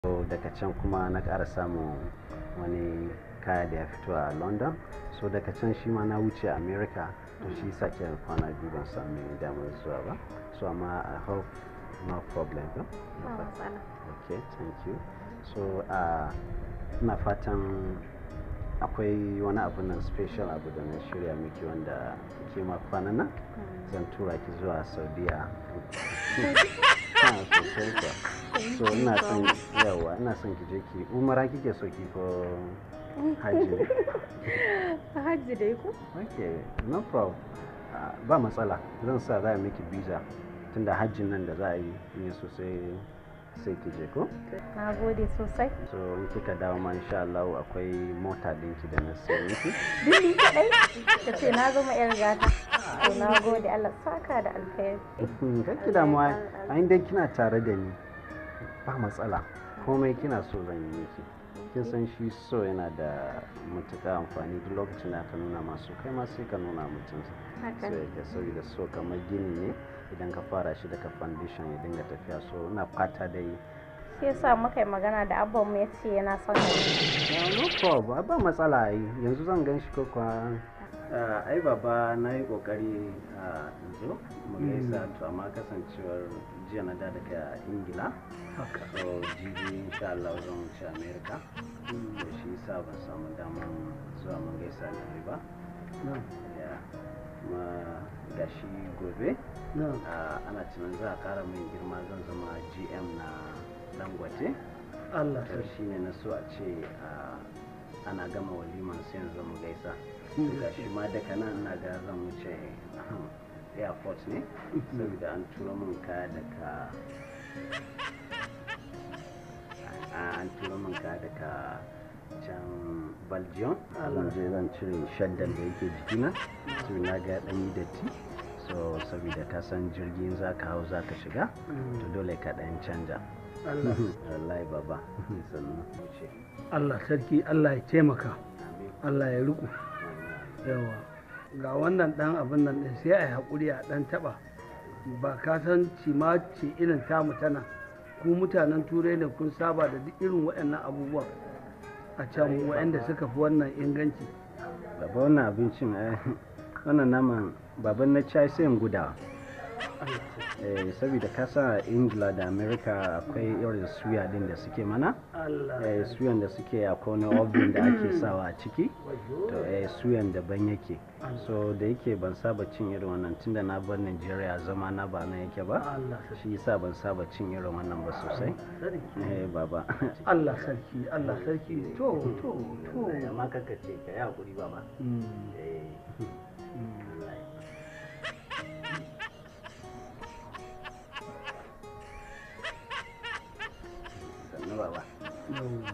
so daga can kuma na ƙara samun wani kaya da ya fito a london so daga can shi ma na wuce america to shi sake kwana biyu ban sami damar zuwa ba so amma i hope no problem ba Ba matsala. okay thank you so uh, ina fatan akwai wani abu nan special abu da na shirya miki wanda ke ma kwanan nan zan tura ki zuwa saudiya Ah, sosai kuwa. so ina son yawa ina son ki je ki umara kike so ki ko hajji ne Hajji dai ko? okay no problem Ah, ba matsala zan sa za a miki visa tunda hajjin nan da za a yi ne sosai sai ki je ko Na gode sosai. so in kika dawo ma insha Allah akwai mota dinki da na sayo miki Dindi kaɗai? Ka ce na zama 'yar gata. To na gode Allah saka da alkhairi. kanki damuwa a inda kina tare da ni ba matsala komai kina so zan yi miki kin san shi so yana da matuƙa amfani duk lokacin da aka nuna masu kai ma sai ka nuna mutum Haka so ne. yake saboda so kamar gini ne idan ka fara shi daga foundation ya dinga tafiya so ina fata dai Shi yasa muka yi magana da abban mu ya ce yana son ka. Yeah, no problem ba matsala ai yanzu zan gan shi ko kuwa Ah, ai baba na yi kokari a zo mu gaisa to amma kasancewar jiya na da daga ingila so jibi insha Allah zan wuce america da shi yasa ban samu damar zuwa mu gaisa da kai ba Yeah, kuma ga shi gobe ah, ana tunan za a kara min girma zan zama gm na dangote Allah to shi ne na so a ce ah, ana gama waliman sai yanzu mu gaisa ga shi ma daga nan ina ga zan wuce ahem, airport ne saboda an turo min kaya daga a- an turo min kaya daga can belgium zan je zan cire shaddan da yake jikina so na ga dan yi datti so saboda ka san jirgin za ka hau za ka shiga to dole ka dan canja Allah wallahi baba sannan wuce Allah sarki Allah ya taimaka amin Allah ya riƙo yawa ga wannan ɗan abin nan ɗin sai a yi haƙuri a ɗan taɓa ba ka san cima ce irin tamu tana ku mutanen turai ne kun saba da duk irin waɗannan abubuwan a can waɗanda suka fi wannan inganci baba wannan abincin eh, wannan naman baban na ci sai in gudawa eh, saboda ka sa ingila da america akwai irin suya din da suke mana Allah eh, suyan da suke akwai wani oven da ake sawa a ciki to eh, suyan daban yake so da yake ban saba cin irin wannan tunda na bar nigeria zama na ba na yake ba Allah sarki shi yasa ban saba cin irin wannan ba sosai sarki eh, baba Allah sarki Allah sarki to to to amma kaka ce ka yi hakuri baba Mm, eh, mm. sannu baba yawwa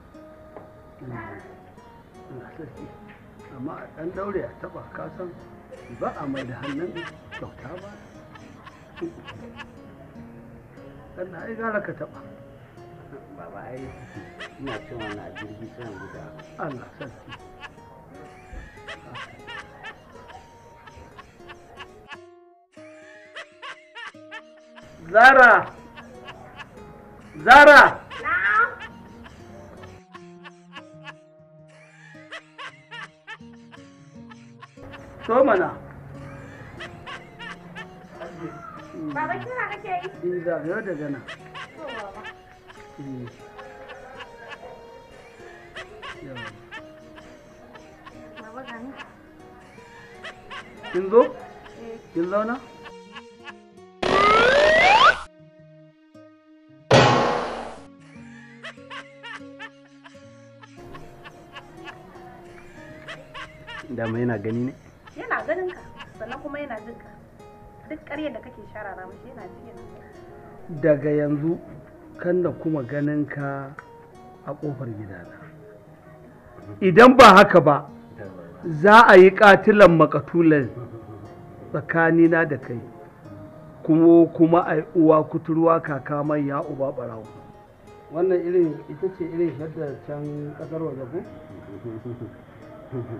Allah sarki amma a ɗan daure a taɓa kasan ba a mai da hannun kyauta ba ɗan na ai gara ka taɓa Baba ai ina cin wannan a jirgi sai in guda. Allah sarki Zara! Zara! So mana. Baba kira kake yi? In zagayo daga nan. To baba. Eh. Yawa. Baba gani. Kin zo? Eh. Kin zauna? Dama yana gani ne? Yana ganin ka sannan kuma yana jin ka. Duk ƙaryar da kake sharara mashi yana ji yana gani. Daga yanzu kan da kuma ganin ka a ƙofar gidana. Idan ba haka ba, za a yi ƙatilan makatulan tsakanina da kai, kuma kuma a yi uwa kuturwa kaka mai ya uba ɓarawo. Wannan irin ita ce irin shadda can ƙasar waje ko?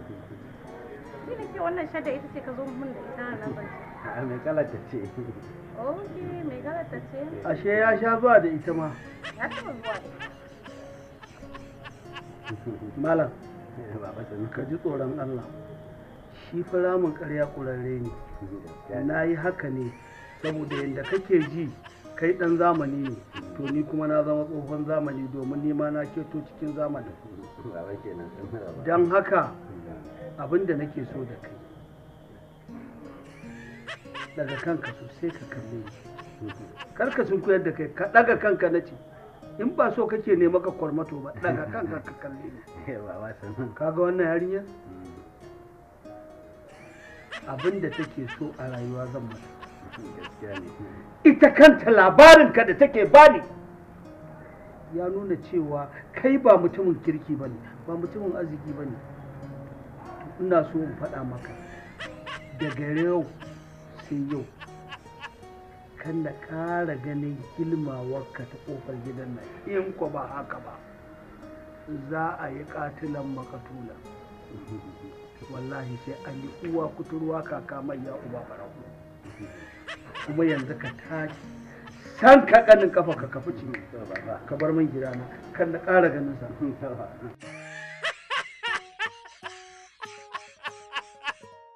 Ni da ke wannan shadda ita ce ka zo mun da ita nan ban. A mai kala ta ce. oke mai galata ce ashe ya sha zuwa da ita ma ya taɓa zuwa da ita malam baba sanu ka ji tsoron Allah shi fa ramin ƙarya ƙurarre ne na yi haka ne saboda yadda kake ji kai ɗan zamani ne to ni kuma na zama tsohon zamani domin ni ma na keto cikin zamani baba kenan baba don haka abin da nake so da kai daga kanka sosai ka kalle ni kar ka sun koyar da kai ka daga kanka na ce in ba so kake ne maka kwarmato ba daga kanka ka kalle ni baba sanu kaga wannan yarinya abin da take so a rayuwa zan mata gaskiya ne ita kanta labarinka da take bani ya nuna cewa kai ba mutumin kirki ba ne ba mutumin arziki ba ne ina so in faɗa maka daga yau sai yau kan na ƙara ganin gilmawarka ta ƙofar gidan nan in ko ba haka ba za a yi ƙatilan makatula wallahi sai an yi uwa kuturwa kaka mai ya uba baraku kuma yanzu ka tashi san ka kanin kafa ka kafi ce to baba ka bar min gidana kan na ƙara ganin sa baba